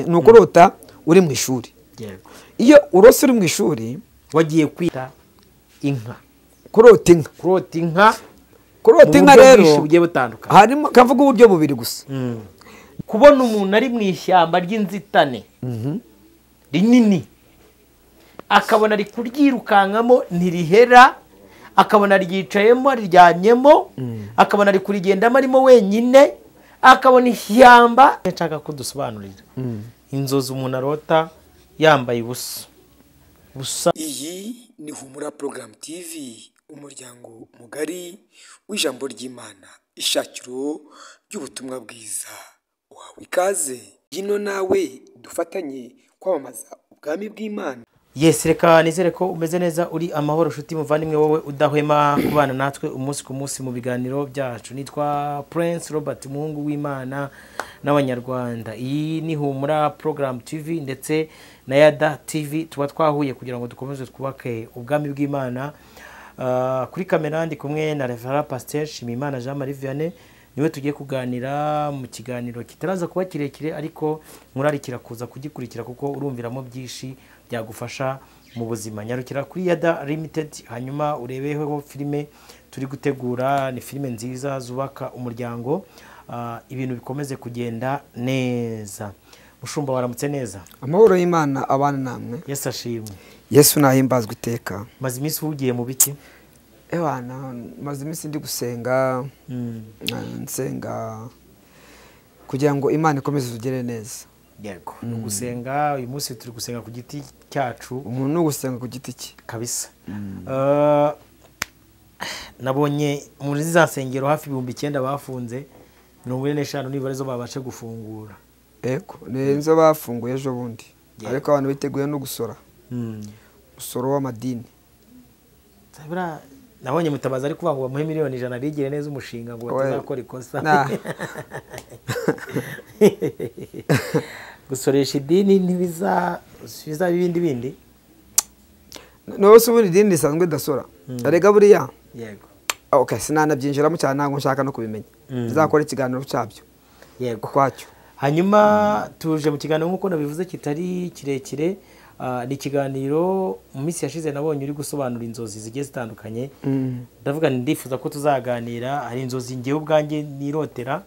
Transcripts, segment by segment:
ni ukurota uri mu ishuri iyo urose uri mu ishuri wagiye kwita inka kurota inka kurota inka kurota inka mu buryo rero bwinshi bugiye butandukanye harimo kavuga uburyo bubiri gusa kubona umuntu ari mu ishyamba ry'inzitane rinini akabona ari kuryirukankamo ntirihera akabona ryicayemo riryamyemo akabona ari kurigendamo arimo wenyine akabona ishyamba nshaka ko dusobanurira inzozi umuntu arota yambaye ubusa busa iyi ni humura porogaramu tivi umuryango mugari w'ijambo ry'imana ishakiro ry'ubutumwa bwiza uhawe ikaze gino nawe dufatanye kwamamaza ubwami bw'imana yesi reka nizere ko umeze neza uri amahoro nshuti muvandimwe wowe udahwema kubana natwe umunsi ku munsi mu biganiro byacu nitwa prince robert muhungu w'imana n'abanyarwanda iyi ni humura porogaramu tv ndetse na yada tv tuba twahuye kugira ngo dukomeze twubake ubwami bw'imana Ah, kuri kamera ndi kumwe na revera pasiteri nshimiyimana jean marie vianney niwe tugiye kuganira mu kiganiro kitaraza kuba kirekire ariko murarikira kuza kugikurikira kuko urumviramo byinshi byagufasha mu buzima nyarukira kuri yada limitedi hanyuma urebeho filime turi gutegura ni filime nziza zubaka umuryango Ah, ibintu bikomeze kugenda neza mushumba waramutse neza amahoro y'imana abana namwe yesu ashimwe yesu nahimbazwa iteka maze iminsi ugiye mu biti ebana maze iminsi ndi gusenga eh, nsenga kugira ngo imana ikomeze itugere neza yego ni ugusenga uyu munsi turi gusenga ku giti cyacu umuntu ni ugusenga ku giti cye kabisa Eh, nabonye muri za nsengero hafi ibihumbi icyenda bafunze mirongo ine n'eshanu nibura arizo babashe gufungura ego ni zo bafunguye ejo bundi Yeah. ariko abantu biteguye no gusora umusoro w'amadini Zabura, nabonye mutabazi ari kuvuga ngo bamuhe miliyoni ijana bigire neza umushinga ngo We- batazakora ikosa Nah. gusoresha idini ntibiza biza ibindi bindi nawe se ubundi idini risanzwe idasora arega buriya yego Ah, okay sinanabyinjiramo cyane ntabwo nshaka no kubimenya bizakora ikiganiro cyabyo yego ukwacyo hanyuma tuje mu kiganiro nk'uko nabivuze kitari kirekire ah, ni ikiganiro mu minsi yashize nabonye uri gusobanura inzozi zigiye zitandukanye ndavuga nti ndifuza ko tuzaganira hari inzozi ngewe ubwanjye nirotera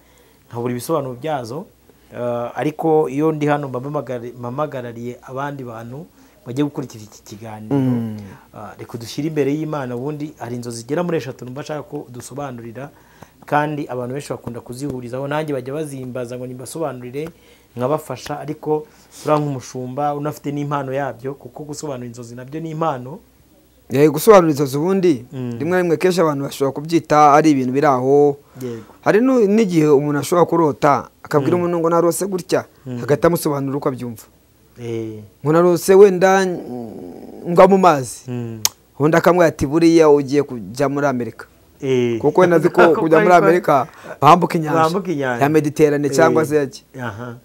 nkabura ibisobanuro byazo Ah, ariko iyo ndi hano mba mpamagari- mpamagarariye abandi bantu bagiye gukurikira iki kiganiro Ah, reka dushyire imbere y'imana ubundi hari inzozi zigera muri eshatu numva ashaka ko dusobanurira kandi abantu benshi bakunda kuzihurizaho nanjye bajya bazimbaza ngo nibasobanurire nkabafasha ariko uriya nk'umushumba unafite n'impano yabyo kuko gusobanura inzozi nabyo ni impano Eh, gusobanura inzozi ubundi rimwe na rimwe kenshi abantu bashobora kubyita ari ibintu biri aho yego hari nu- n'igihe umuntu ashobora kurota akabwira umuntu ngo narose gutya hagahita amusobanurira uko abyumva ngo narose wenda mm, ngwa mu mazi ubundi akamubwira ati buriya ugiye kujya muri amerika kuko wenda azi ko kujya muri amerika bambuka inyanja Bambuka inyanja. ya mediterane cyangwa se yaki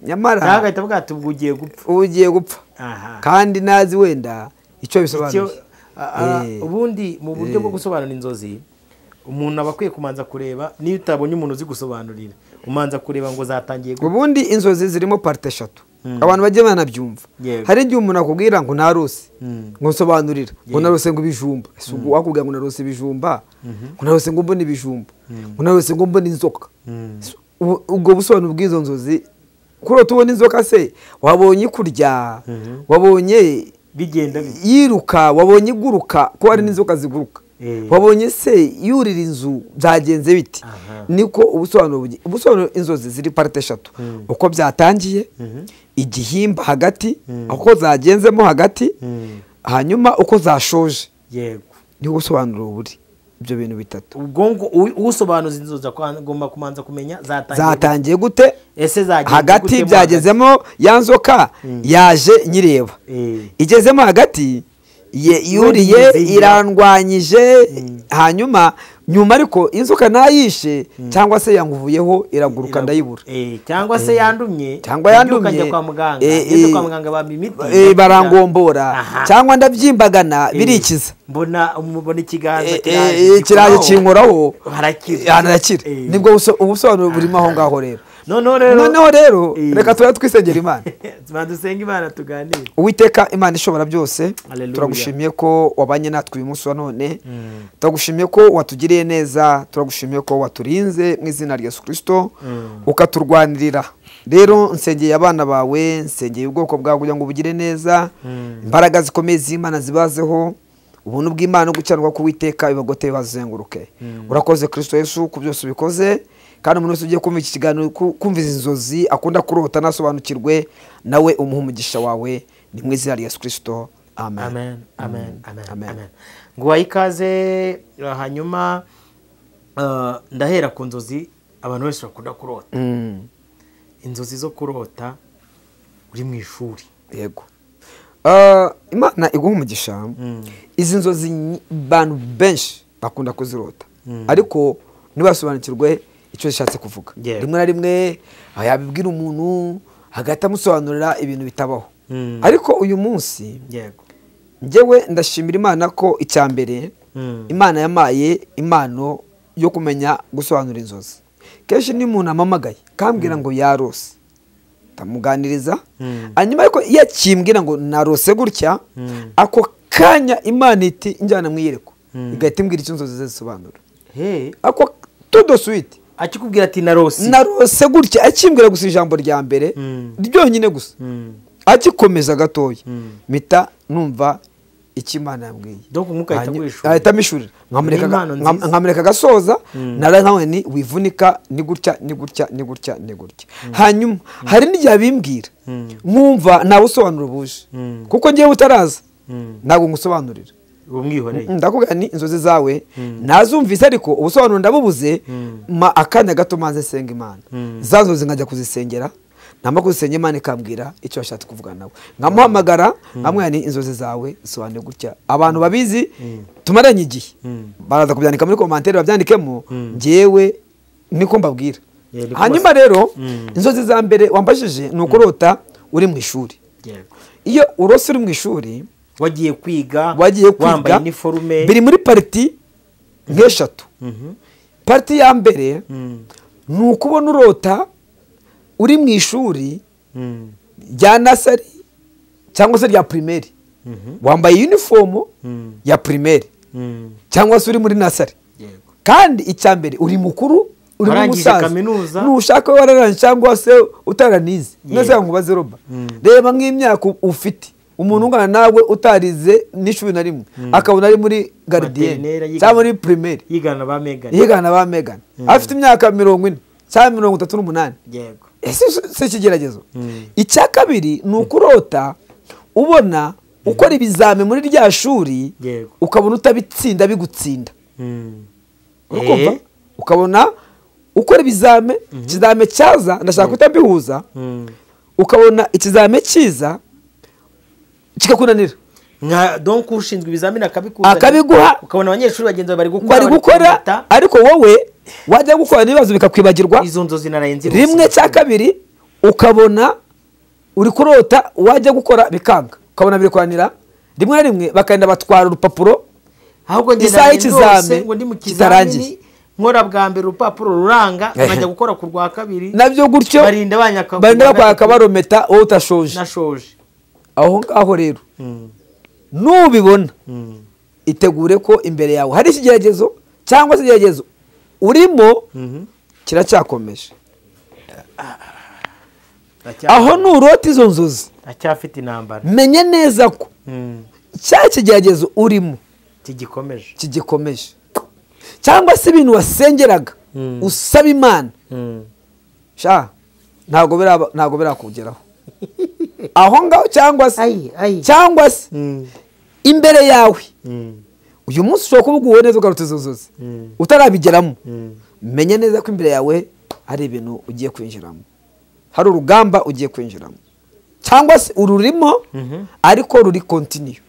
nyamara nawe agahita avuga ati ubwo ugiye gupfa uba ugiye gupfa Aha. kandi ntazi wenda icyo Icyo- bisobanuye a- a- Eh. ubundi mu buryo bwo gusobanura inzozi umuntu aba akwiye kumanza kureba niyo utabonye umuntu uzi gusobanurira umanza kureba ngo zatangiye gu- ubundi inzozi zirimo parte eshatu abantu bagiye banabyumva Yego. hari igihe umuntu akubwira ngo narose Mm. ngo nsobanurira ngo narose ngo ibijumba Ese ubwo wakubwira ngo narose ibijumba ngo narose ngo mbone ibijumba ngo narose ngo mbone inzoka Ese ubu- ubwo busobanuro bw'izo nzozi kurota ubona inzoka se wabonye ikurya wabonye bigenda bi- yiruka wabonye iguruka ko hari n'inzoka ziguruka Eh. wabonye se yurira inzu byagenze biti Aha. niko ubusobanuro bugi- ubusobanuro inzozi ziri parte eshatu uko byatangiye igihimba hagati uko zagenzemo hagati hanyuma uko zashoje yego niho ubusobanuro buri ibyo bintu bitatu ubwo ngo u- usobanuza inzozi akwa- agomba kumanza kumenya zatangiye gu- zatangiye gute ese zagiye hagati gutemo byagezemo ya nzoka yaje nyireba Eh. igezemo hagati ye- yuriye Yuriye. irandwanyije hanyuma nyuma ariko inzoka ntayishe cyangwa se yanguvuyeho iraguruka Iragu- ndayibura Eh, cyangwa se yandumye cyangwa nabyuka njya yandumye kwa muganga eh, ngeze eh, kwa muganga bampa imiti eh, barangombora Aha. cyangwa ndabyimbagana birikiza mbona umubona ikiganza Eh, eh, eh, kiraje gikoraho. kinkoraho harakira harakira Eh. nibwo buso- ubusobanuro burimo aho ngaho rero noneho rero noneho rero Eh. reka turare twisengera imana badusenga imana tuganire uwiteka imana ishobora byose Hallelujah. turagushimiye ko wabanye natwe uyu munsi wa none turagushimiye ko watugiriye neza turagushimiye ko waturinze mu izina rya yesu kirisito ukaturwanirira rero nsengeye abana bawe nsengeye ubwoko bwawe kugira ngo bugire neza imbaraga zikomeye z'imana zibazeho ubuntu bw'imana no gukiranirwa k'uwiteka bibagote bazenguruke urakoze kirisito yesu ku byose ubikoze kandi umuntu wese ugiye kumva iki kiganiro ku- kumva izi nzozi akunda kurota anasobanukirwe nawe umuhe umugisha wawe ni mu izina rya yesu kirisito amen amen amen amen Amen. amen nguha ikaze uh, hanyuma uh, ndahera ku nzozi abantu benshi bakunda kurota Mm. inzozi zo kurota uri mu ishuri yego Ah, imana iguha umugisha izi nzozi nyi- abantu benshi bakunda kuzirota ariko ntibasobanukirwe icyo zishatse kuvuga Yego. rimwe na rimwe ah, yabibwira umuntu hagahita amusobanurira ibintu bitabaho Mm. ariko uyu munsi yego njyewe ndashimira imana ko icya mbere Mm. imana yamaye impano yo kumenya gusobanura inzozi kenshi niyo umuntu amamagaye kambwira ngo yarose ndamuganiriza Mm. hanyuma ariko iyo akimbwira ngo narose gutya Mm. ako kanya imana iti njyana mwiyereko igahita imbwira icyo inzozi ze zisobanura he ako todo suite akikubwira ati narosi narose gutya akimbwira gusa ijambo rya mbere Mm. ryonyine gusa Mm. agikomeza gatoya Mm. mpita numva icyo imana yambwiye Donc umwuka ahita Hanyu- akwishurira. ahita amishurira nkamureka Ni aga- impano nkam- nziza. nkamureka agasoza nara nkawe ni wivunika ni gutya ni gutya ni gutya ni gutya hanyuma hari n'igihe abimbwira nkumva ntawe usobanura buje Mm. kuko ngewe utaraza Mm. ntabwo ngusobanurira umwihoreye ndakubwira ni inzozi zawe nazumvise ariko ubusobanuro ndabubuze ma akanya gato maze nsenga imana za nzozi nkajya kuzisengera namba kuzisenga imana ikambwira icyo washatse kuvuga nawe nkamuhamagara nkamwira ni inzozi zawe zisobanuye gutya abantu babizi tumaranye igihe baraza kubyandika muri komantere babyandikemo ngewe niko mbabwira Yeah, because- hanyuma rero Mm. inzozi za mbere wambajije ni ukurota uri mu ishuri yego iyo urose uri mu ishuri wagiye kwiga wagiye kwiga wambaye iniforume biri muri pariti nk'eshatu Mhm. pariti ya mbere Mm. ni ukubona urota uri mu ishuri Mm. rya nasari cyangwa se rya pirimeri Mhm. wambaye yunifomu Mm. ya pirimeri Mm. cyangwa se uri muri nasari yego kandi icya mbere uri mukuru uri Warangije n'umusaza kaminuza. ntushaka wararanje cyangwa se utaranize neza ngo ubaze roba reba nk'imyaka ufite umuntu ungana nawe utarize n'ishuri na rimwe akabona ari muri Materineri garidiyeni yiga- cyangwa muri pirimeri yigana ba megane yigana na ba megani afite imyaka mirongo ine cyangwa mirongo itatu n'umunani yego ese si- si ikigeragezo Mm. icya kabiri ni ukurota ubona ukora ibizame muri rya shuri Yego. ukabona utabitsinda bigutsinda Mm. urukumva Eh? ukabona ukora ibizame ikizame cyaza ndashaka guhita mbihuza Mm. ukabona ikizame cyiza kikakunanira nka donk ushinzwe ibizamini akabikuzanira Akabiguha. ukabona abanyeshuri bagenzi bawe bari gukora bari gukora kwihuta. ariko wowe wajya gukora n'ibibazo bikakwibagirwa izo nzozi naraye nzi rimwe rwose. cya kabiri ukabona uri kurota wajya gukora bikanga ukabona birikuranira rimwe na rimwe bakagenda batwara urupapuro ahubwo ngenda isaha nari y'ikizame ndose ngo ndi mu kitarangiye. kizamini nkora bwa mbere urupapuro ruranga Ehe. nkajya gukora ku rwa kabiri nabyo gutyo barinda banyaka ku barinda rwa bakwaka gatatu. barometa wowe utashoje nashoje aho ngaho rero Mm. nubibona Mm. itegure ko imbere yawe hari ikigeragezo cyangwa se ikigeragezo urimo Mhm. kiracyakomeje Acya- aho nurota izo nzozi acyafite intambara menye neza ko Mm. cya kigeragezo urimo kigikomeje kigikomeje cyangwa se ibintu wasengeraga Mm. usaba imana Mm. sha ntabwo biraba- ntabwo birakugeraho aho ngaho cyangwa se Ai, ai. cyangwa se Mm. imbere yawe Mm. uyu munsi ushobora kuba uguwe neza ugarutse izo nzozi Mm. utarabigeramo Mm. menya neza ko imbere yawe hari ibintu ugiye kwinjiramo hari urugamba ugiye kwinjiramo cyangwa se ururimo Mhm. ariko ruri kontiniyu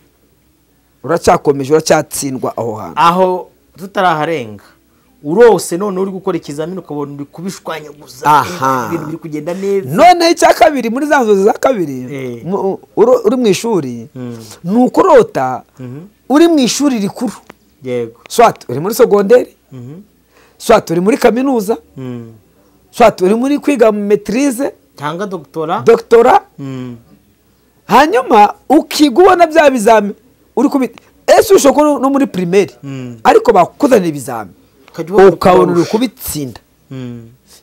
uracyakomeje uracyatsindwa aho hantu aho tutaraharenga urose none uri gukora ikizamini ukabona uri kubishwanyaguza Aha. ibintu biri kugenda neza noneho icya kabiri muri za nzozi za kabiri Eh. mu- uri uri mu ishuri Mm. ni ukurota Mhm. uri mu ishuri rikuru yego swat uri muri sogonderi Mhm. swat uri muri kaminuza Mm. shati uri muri kwiga metirize cyangwa dogitora dogitora hanyuma ukiga ubona bya bizami uri kubita ese ushobora kuba no muri pirimeri ariko bakuzanira ibizami ukabona uri kubitsinda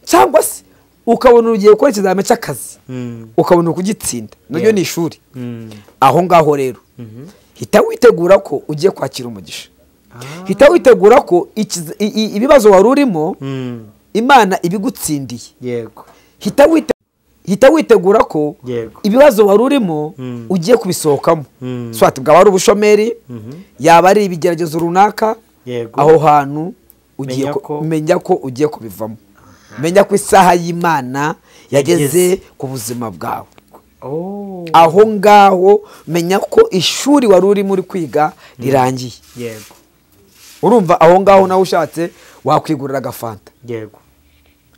cyangwa se ukabona ugiye gukora ikizami cy'akazi ukabona uri kugitsinda naryo ni ishuri aho ngaho rero hita witegura ko ugiye kwakira umugisha hita witegura ko ibibazo wari urimo imana ibigutsindiye yego hita witegura ko ibibazo wari urimo ugiye kubisohokamo swati bwaba ari ubushomeri yaba ari ibigeragezo runaka aho hantu menya ko ugiye kubivamo menya ko isaha y'imana yageze ku buzima bwawe aho ngaho menya ko ishuri wari urimo uri kwiga rirangiye yego urumva aho ngaho nawe ushatse wakwigurira agafanta yego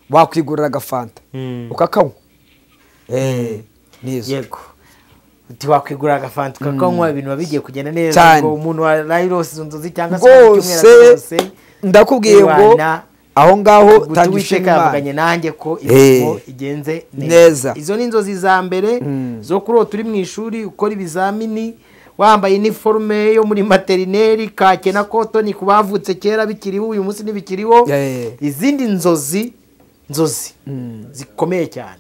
wakwigurira agafanta ukakanywa yego ntiwakwigurira agafanta ukakanywa ibintu biba bigiye kugenda neza Cyane. ngo umuntu warayirose izo nzozi cyangwa se mu cyumweru rwose arazose ndakubwiye ngo ibana aho ngaho guta tanga uwiteka ishema imana yavuganye nanjye ko imirimo Eh. igenze Neza. neza izo ni inzozi za mbere zo kurota uri mu ishuri ukora ibizamini wambaye iniforume yo muri materineri kake na kotoni ku bavutse kera bikiriho uyu munsi ntibikiriho Eh. izindi nzozi nzozi zikomeye cyane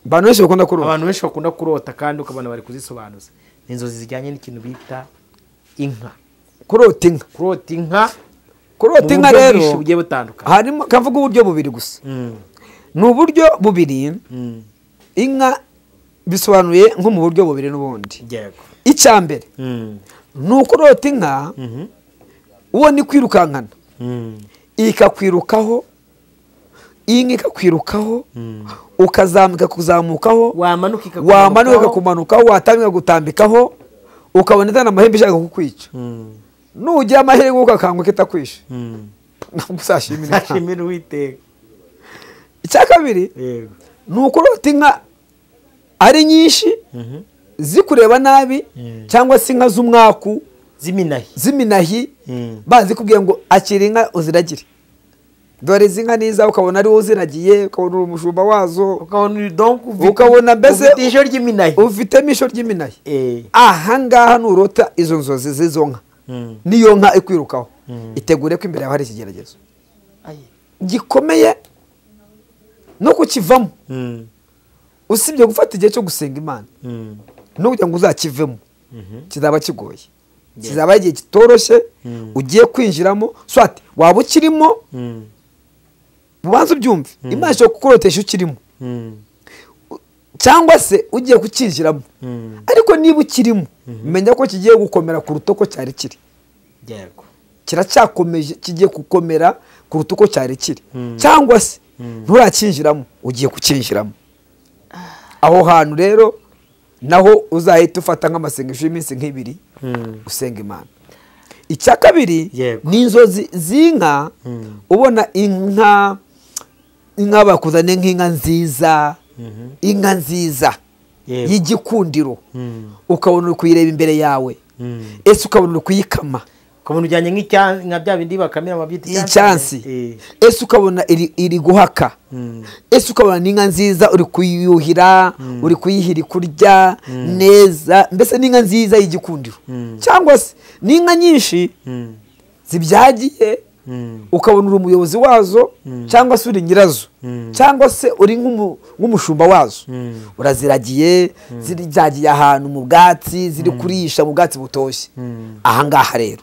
abantu benshi bakunda kurota abantu benshi bakunda kurota kandi ukabona bari kuzisobanuza ni inzozi zijyanye n'ikintu bita inka kurota inka kurota inka kurota mu inka buryo rero bwinshi bugiye butandukanye harimo kavuga uburyo bubiri gusa Mm, ni uburyo bubiri mm, inka bisobanuye nko mu buryo bubiri n'ubundi yego icya mbere Mm, ni ukurota inka mhm. uwo ni kwirukankana Mm, ikakwirukaho inka ikakwirukaho ukazamuka kuzamukaho wamanuka ikakumanukaho. wamanuka ikakumanukaho watambika gutambikaho ukabona izana amahembe ishaka kukwica Mm, nugira amahirwe ukakanguka itakwishe mm. ntabwo uzashimira inka. nashimira uwiteka icya kabiri yego ni ukurota inka ari nyinshi Mhm. zikureba nabi cyangwa se inka z'umwaku ziminahi z'iminahi Mm. bazi kubwira ngo akira inka uziragire dore izi nka niza ukabona ari wowe uziragiye ukabona uri umushumba wazo ukabona uri donc ufite- Ukabona mbese- ufite ijisho ry'iminahi ufitemo ishyo ry'iminahi Eh, ahangaha nurota izo nzozi z'izo nka mm. niyo nka ikwirukaho Mm. itegure ko imbere yawe hari ikigeragezo Aye. gikomeye no kukivamo Mm, usibye gufata igihe cyo gusenga imana mm, no kugira ngo uzakivemo kizaba kigoye Yeah. kizaba igihe kitoroshye Mm. ugiye kwinjiramo swati waba ukirimo mm, ubanza ubyumve imana ishobora kukurotesha ukirimo mm, cyangwa se ugiye kukinjiramo mm. ariko niba ukirimo menya ko kigiye gukomera kuruta uko cyari kiri yego kiracyakomeje kigiye gukomera kuruta uko cyari kiri Mm. cyangwa se Mm. nturakinjiramo ugiye kukinjiramo aho hantu rero naho uzahita ufata nk'amasengesho y'iminsi nk'ibiri Mm, usenga imana icya kabiri Yego. ni inzozi z'inka Mm. ubona inka inka bakuzane nk'inka nziza mhm. inka nziza Yego. y'igikundiro Mm, ukabona uri kuyireba imbere yawe mm. ese ukabona uri kuyikama ukabona ujyanye nk'icya- nka bya bindi bakamira amabyita icyansi Eh, ese ukabona iri iri guhaka mm, ese ukabona n'inka nziza uri kuyuhira uri kuyihira kurya neza mbese n'inka nziza y'igikundiro Mm. cyangwa se n'inka nyinshi mm, zibyagiye mm, ukabona uri umuyobozi wazo cyangwa se uri nyirazo Mm. cyangwa se uri nk'umu- nk'umushumba wazo Mm. uraziragiye ziryagiye ahantu mu bwatsi ziri kurisha mu bwatsi butoshye Mm. ahangaha rero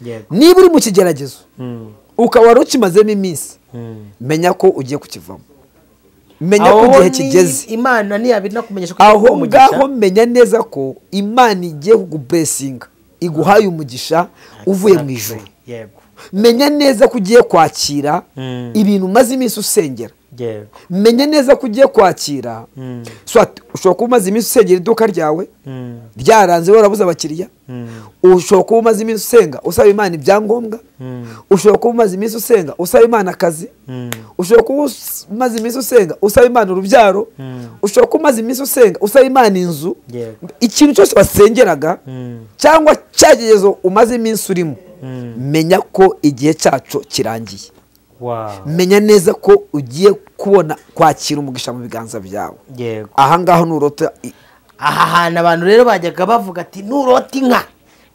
yego niba uri mu kigeragezo Mm, ukaba wari ukimazemo iminsi mm. menya ko ugiye kukivamo menya ko Aho igihe ni kigeze imana ntiyabinakumenyesha aho ngaho menya neza ko imana igiye kuguburesinga iguhaye umugisha uvuye mu ijoro yego menya neza ko ugiye kwakira Mm. ibintu umaze iminsi usengera yego menya neza ko ugiye kwakira Mm. Swati, ushobora kuba umaze iminsi usengera iduka ryawe Mm, ryaranze warabuze abakiriya mm, ushobora kuba umaze iminsi usenga usaba imana ibyangombwa mm, ushobora kuba umaze iminsi usenga usaba imana akazi mm. ushobora kuba us- umaze iminsi usenga usaba imana urubyaro Mm. ushobora kuba umaze iminsi usenga usaba imana inzu Yego. ikintu cyose wasengeraga Mm. cyangwa cyagezezo umaze iminsi urimo Mm. menya ko igihe cyacu kirangiye menya neza ko ugiye kubona kwakira umugisha mu biganza byawe yego aha ngaho nurota i- aha hantu abantu rero bajyaga bavuga ati nurota inka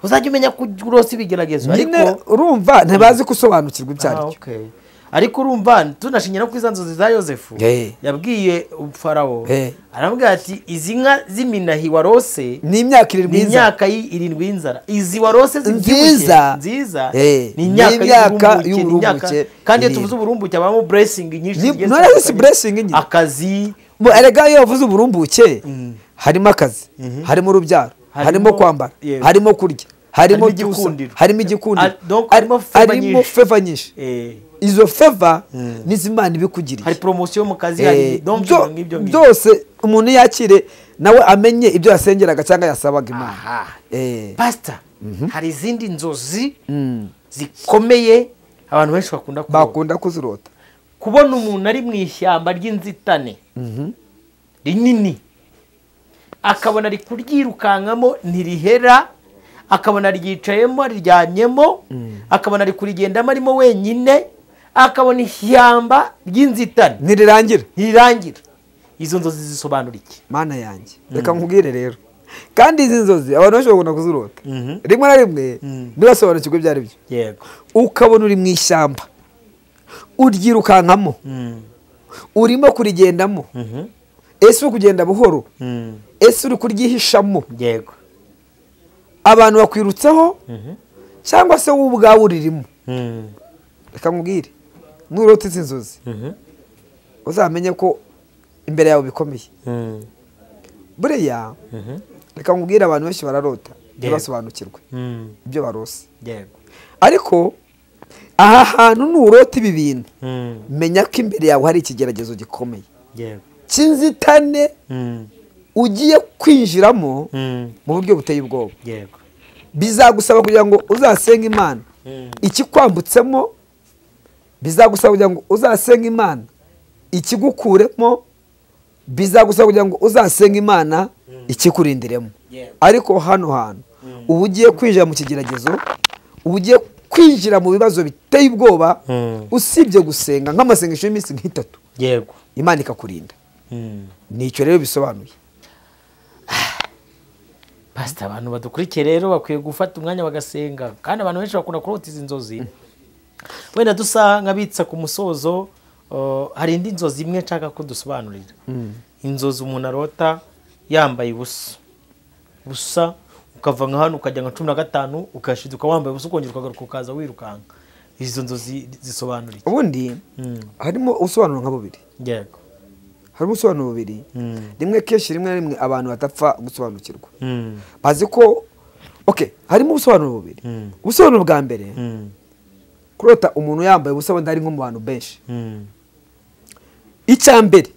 uzajya umenya ko urosa ibigeragezo nyine ariko urumva ntibazi gusobanukirwa ibyo Ah, ari byo okay. ariko urumva tunashingira no kuri za nzozi za yosefu Eh. yabwiye farawo Eh. aramubwira ati izi nka z'iminahi warose ni imyaka irindwi ni y'inzara imyaka y'i- irindwi y'inzara izi warose zibyibushye, Nziza. nziza Eh, ni ni imyaka imyaka y'uburumbuke ni imyaka- y'uburumbuke kandi iyo irindwi. tuvuze uburumbuke habamo buresingi nyinshi Ni- zigiye none zisi zitandukanye. blessing nyine. akazi Bo, erega iyo wavuze uburumbuke harimo akazi harimo urubyaro Harimo- harimo kwambara Yego. harimo kurya harimo Harimo ibyusa igikundiro. harimo igikundiro Ah, donc hari- harimo favor harimo nyinshi. feva nyinshi eh, izo feva n'izimana ibikugiriye hari poromosiyo mu kazi Eh, hari domviro byo- nk'ibyo ngibyo byose umuntu yakire nawe amenye ibyo yasengeraga cyangwa yasabaga imana Aha. Eh, pasita hari izindi nzozi zikomeye abantu benshi bakunda kubona bakunda kuzirota kubona umuntu ari mu ishyamba ry'inzitane rinini akabona ari kuryirukankamo ntirihera akabona ryicayemo riryamyemo akabona ari kurigendamo arimo wenyine akabona ishyamba ry'inzitane ntirirangira ntirirangira izo nzozi zisobanura iki mana yanjye reka nkubwire rero kandi izi nzozi abantu benshi bakunda kuzirota rimwe na rimwe ntibasobanukirwe ibyo ari byo yego ukabona uri mu ishyamba uryirukankamo urimo kurigendamo ese uri kugenda buhoro ese uri kuryihishamo yego abantu bakwirutseho cyangwa se wowe ubwawe uririmo reka nkubwire nurota izi nzozi uzamenye ko imbere yawe bikomeye buriya reka nkubwire abantu benshi bararota ntibasobanukirwe ibyo barose yego ariko aha hantu nurota ibi bintu menya ko imbere yawe hari ikigeragezo gikomeye yego cy'inzitane ugiye kwinjiramo mu buryo buteye ubwoba yego bizagusaba kugira ngo uzasenge imana ikikwambutsemo bizagusaba kugira ngo uzasenge imana ikigukuremo bizagusaba kugira ngo uzasenge imana ikikurindiremo Yeah. ariko hano hantu uba ugiye kwinjira mu kigeragezo uba ugiye kwinjira mu bibazo biteye ubwoba usibye gusenga nk'amasengesho y'iminsi nk'itatu yego imana ikakurinda nicyo rero bisobanuye pasita abantu badukurikiye rero bakwiye gufata umwanya bagasenga kandi abantu benshi bakunda kurota izi nzozi wenda dusa nk'abitsa ku musozo uh, hari indi nzozi imwe nshaka ko dusobanurira inzozi umuntu arota yambaye ubusa busa ukava nka hano ukajya nka cumi na gatanu ugashiduka wambaye ubusa ukongera ukagaruka ukaza wirukanka izo nzozi zisobanura iki ubundi harimo ubusobanuro nka bubiri yego hari ubusobanuro bubiri rimwe kenshi rimwe na rimwe abantu badapfa gusobanukirwa Mm. bazi ko ok harimo ubusobanuro bubiri ubusobanuro bwa mbere kurota umuntu yambaye ubusa wenda ari nko mu bantu benshi icya mbere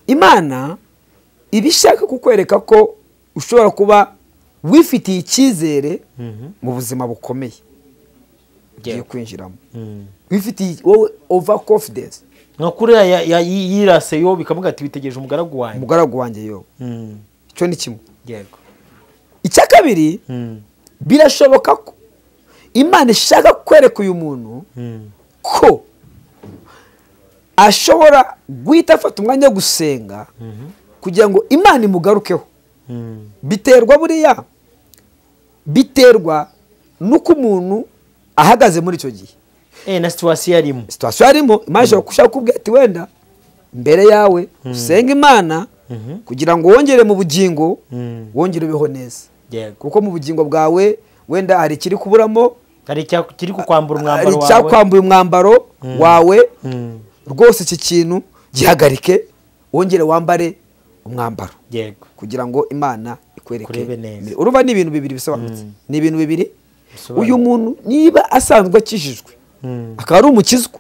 imana iba ishaka kukwereka ko ushobora kuba wifitiye icyizere mu buzima bukomeye ugiye Yego. kwinjiramo wifitiye wowe ova confidence nka kuriya ya- ya- yi- yirase yo bikavuga ati bitegereje umugaragu wanjye umugaragu wanjye yowe icyo ni kimwe yego icya kabiri birashoboka ko imana ishaka kwereka uyu muntu ko ashobora guhita afata umwanya wo gusenga kugira ngo imana imugarukeho biterwa buriya biterwa n'uko umuntu ahagaze muri icyo gihe Eh, na situwasiyo arimo situwasiyo yarimo imana ishobora gushaka kukubwira ati wenda imbere yawe usenga imana kugira ngo wongere mu bugingo wongere ubeho neza yego kuko mu bugingo bwawe wenda hari ikiri kuburamo hari icya- kiri kukwambura hari umwambaro wawe icyakwambuye umwambaro wawe rwose iki kintu gihagarike wongere wambare umwambaro yego kugira ngo imana ikwereke Kurebe neza. imbere. urumva ni ibintu bibiri bisobanutse ni ibintu bibiri Bisobanutse. uyu muntu niba asanzwe akijijwe akaba ari umukizwa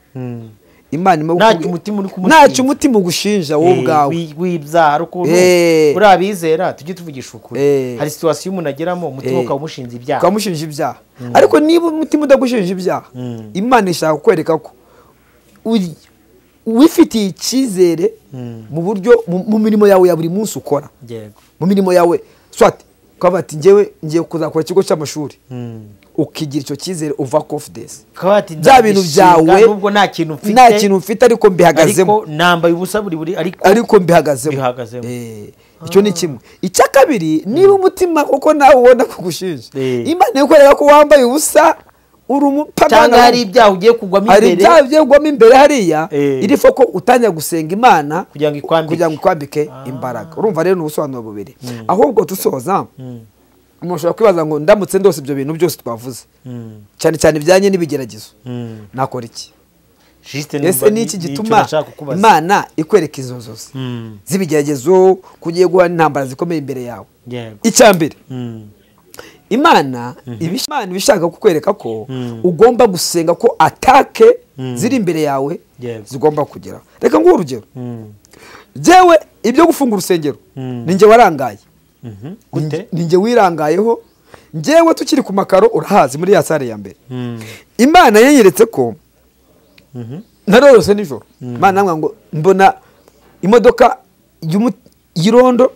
imana imwe Ntacyo umutima uri kumushinja. ntacyo umutima ugushinja wowe Eh, ubwawe wi- wibyaha hari ukuntu Eh. uri abizera tujye tuvugisha ukuri Eh. hari situwasiyo umuntu ageramo umutima Eh. ukaba umushinze ibyaha ukamushinja ibyaha ariko niba umutima udagushinja ibyaha imana ishaka kukwereka ko uri- wifitiye icyizere mu buryo mu mu mirimo yawe ya buri munsi ukora yego mu mirimo yawe swati kuko bati ngewe ngiye kuzakora ikigo cy'amashuri ukigira icyo cyizere uva confidence kabati bya bintu byawe nubwo nta kintu mfite nta kintu mfite ariko mbihagazemo ariko nambaye ubusa buri buri ariko ariko mbihagazemo Mbihagazemo. Eh, icyo ni kimwe icya kabiri niba umutima kuko nawe ubona kugushinja Eh. imana ikwereka ko wambaye ubusa uri umupagana cyangwa hari ibyaha ugiye kugwamo hari imbere ibyaha byegwamo imbere hariya Eh. iri ko utangira gusenga imana Kugira ngo ikwambike. kugira ngo ikwambike imbaraga urumva rero ni ubusobanuro bubiri ahubwo dusoza umuntu ashobora kwibaza ngo ndamutse ndose ibyo bintu byose twavuze Mm, cyane cyane ibijyanye n'ibigeragezo mm. nakora iki Juste ese numva ni iki nicyo gituma nashaka kukubaza. imana ikwereka izo nzozi Mm, z'ibigeragezo kugiye guhana intambara zikomeye imbere yawe yego. icya mbere Mm, imana iba ish- Imana iba ishaka kukwereka ko Mm. ugomba gusenga ko atake Mm. ziri imbere yawe Yego. zigomba kugeraho reka nguhe urugero mm, jyewe ibyo gufunga urusengero Mm. ni njye warangaye mhm. gute ni njye wirangayeho njyewe tukiri ku makaro urahazi muri ya sare ya mbere Mm, imana yanyeretse ko mhm. narorose nijoro imana yambwira ngo mbona imodoka y'umu- y'irondo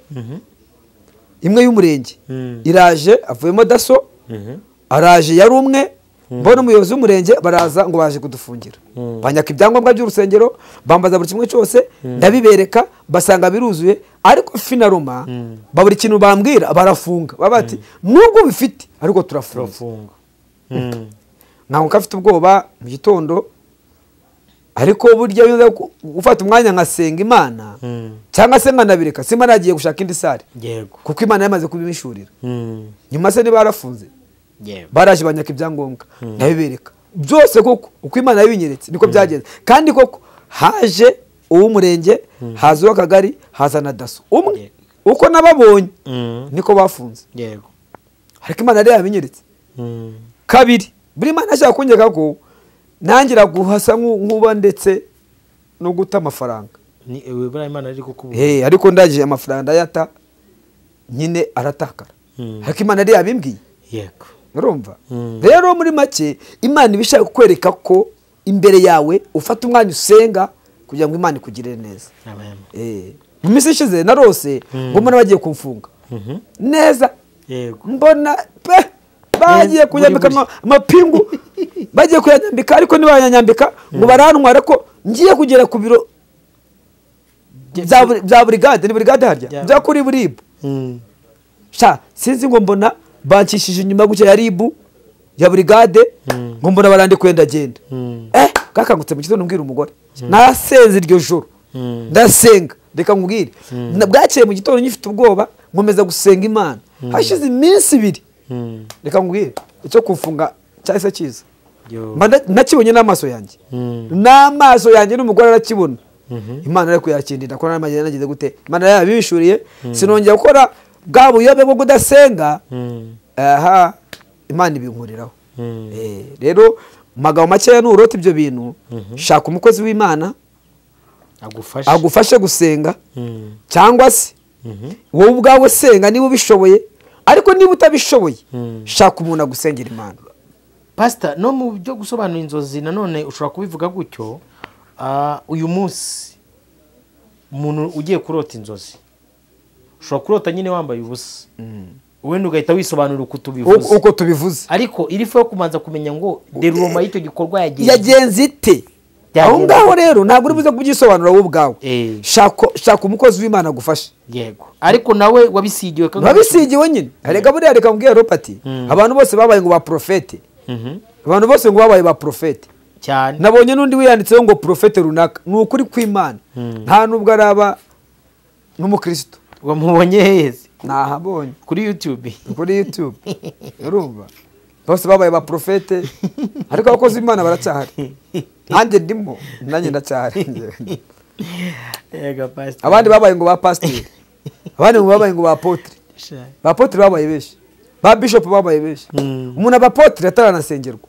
imwe y'umurenge Mm. iraje avuyemo daso Mhm. araje yari umwe mbona umuyobozi w'umurenge baraza ngo baje kudufungira Mm. banyaka ibyangombwa by'urusengero bambaza buri kimwe cyose ndabibereka basanga biruzuye ariko finaroma Mm. buri kintu bambwira barafunga baba bati nubwo bifite ariko turafunze turafunga Mm, ntabwo ko afite ubwoba mu gitondo ariko burya iyo nza gu- gufata umwanya nkasenga imana mm. cyangwa se nkanabireka simba nagiye gushaka indi sare yego kuko imana yamaze kubimishurira Mm, nyuma se ntibarafunze yego baraje banyaka ibyangombwa ndabibereka byose koko uko imana yabinyeretse niko byagenze kandi koko haje uw'umurenge haza uw'akagari haza na daso umwe uko nababonye Mm, niko bafunze yego ariko imana yari yabinyeretse Mm, kabiri buri mwana ashaka kunyereka ko nangira guhasa nk'u- nk'uba ndetse no guta amafaranga ni wibura imana ari kukubuza Eh, ariko ndangije amafaranga ndayata nyine aratakara Mm. ariko imana yari yabimbwiye yego urumva Mm. rero muri make imana iba ishaka kukwereka ko imbere yawe ufata umwanya usenga kugira ngo imana ikugirire neza Amen. Eh, mu minsi ishize narose Mm. mbona bagiye kumfunga Mhm. neza yego mbona pe bagiye Eh, kunyambika buri- buri- ama- amapingu bagiye kuyanyambika ariko ntibanyanyambika ngo barantware ko ngiye kugera ku biro bya buri- bya burigade ni burigade harya Bya- bya kuri buribu Mm, sha sinzi ngo mbona bancishije inyuma gutya ya ribu ya burigade ngo mbona barandikuye ndagenda mm, eh kakangutse mu gitondo mbwira umugore nasenze iryo joro Mm. ndasenga reka nkubwire Na- bwakeye mu gitondo ngifite ubwoba nkomeza gusenga imana hashize iminsi ibiri mm, reka nkubwire icyo kufunga cyahise kiza yo. Mba nda- nakibonye n'amaso yanjye Mm. n'amaso yanjye n'umugore arakibona imana ariko yakindinda ko n'amajyana nagize gute imana yabishuriye sinongera gukora bwa buyobe bwo kudasenga Mm, aha imana ibinkuriraho mm. Eh, rero mu magambo makeya nurota ibyo bintu shaka umukozi w'imana agufashe agufashe gusenga Mm, cyangwa se mhm. wowe ubwawe senga niba ubishoboye ariko niba utabishoboye Mm. shaka umuntu agusengera imana pasita no mu byo gusobanura inzozi nanone ushobora kubivuga gutyo ah, uyu munsi umuntu ugiye kurota inzozi ushobora kurota nyine wambaye ubusa wenda ugahita wisobanura uko Uko- tubivuze uko tubivuze ariko iri fu yo kubanza kumenya ngo deruroma y'icyo gikorwa yagenze yagenze ite Yagenze. aho ngaho rero ntabwo uri buze kubyisobanura wowe ubwawe Eh. Shaka- shaka umukozi w'imana agufashe yego ariko nawe wabisigiwe kandi babisigiwe nyine reka buriya reka mbwira ropati abantu bose babaye ngo ba porofete Mhm, abantu bose ngo babaye ba porofete cyane nabonye n'undi wiyanditseho ngo porofete runaka ni ukuri kw'imana nta nubwo araba n'umukristo wamubonye heze nahabonye kuri yutube ni kuri yutube urumva bose babaye ba porofete ariko abakozi b'imana baracyahari nanjye ndimo nanjye ndacyahari yego pasita abandi babaye ngo ba pasiteri abandi ngo babaye ngo ba potire ba potire babaye benshi ba bishopu babaye benshi Mm. umuntu aba potire ataranasengerwa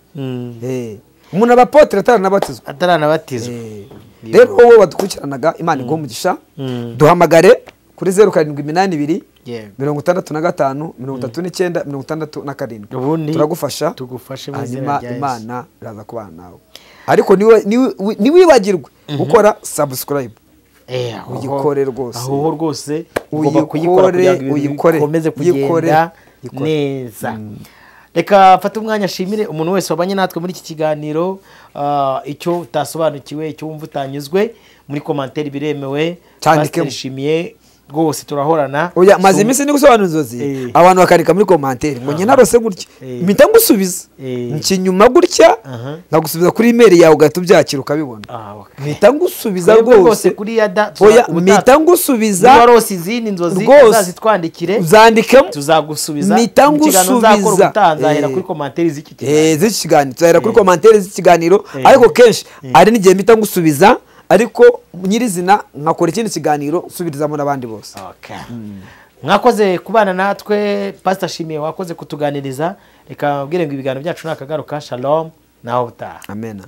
Eh, umuntu aba potire ataranabatizwa ataranabatizwa Eh, rero wowe wadukurikiranaga imana iguha umugisha Mm. duhamagare kuri zeru karindwi iminani ibiri Yego. mirongo itandatu na gatanu mirongo itatu n'icyenda mirongo itandatu na karindwi Ubundi turagufasha tugufashe mu izina hanyuma rya Yesu. imana iraza kubana nawe ariko niwe- niwe- wi- ntiwibagirwe gukora sabusikarayibu Eh, aho- Uyikore rwose. aho ho rwose ugomba kuyikora kugira uyikore ngo ibintu uyikore bikomeze uyikore kugenda neza reka mfate umwanya ashimire umuntu wese wabanye natwe muri iki kiganiro ah, icyo utasobanukiwe icyo wumva utanyuzwe muri komantere biremewe Cyandikemo. Pasiteri shimiye rwose turahorana oya maze iminsi ndi gusobanura inzozi Eh. abantu bakandika muri komantere ngo njye narose gutya Eh. mpita ngusubiza Eh. nkinyuma gutya Aha. nagusubiza kuri imeri yawe ugahita ubyakira ukabibona Ah, okay. mpita ngusubiza Twebwe rwose rwose kuri yada oya mpita mpita ngusubiza warose izindi nzozi Rwose. uzazitwandikire uzandikemo tuzagusubiza Mpita mu kiganiro ngusubiza. uzakora ubutaha nzahera Eh. kuri komantere z'iki kiganiro Eh, z'iki kiganiro turahera kuri Eh. komantere z'ikiganiro Eh. ariko kenshi hari n'igihe mpita ngusubiza ariko nyirizina nkakora ikindi kiganiro nsubirizamo n'abandi bose Okay. mwakoze kubana natwe pasita shimiye wakoze kutuganiriza reka mbwire ngo ibiganiro byacu ni akagaruka shalom naho butaha amena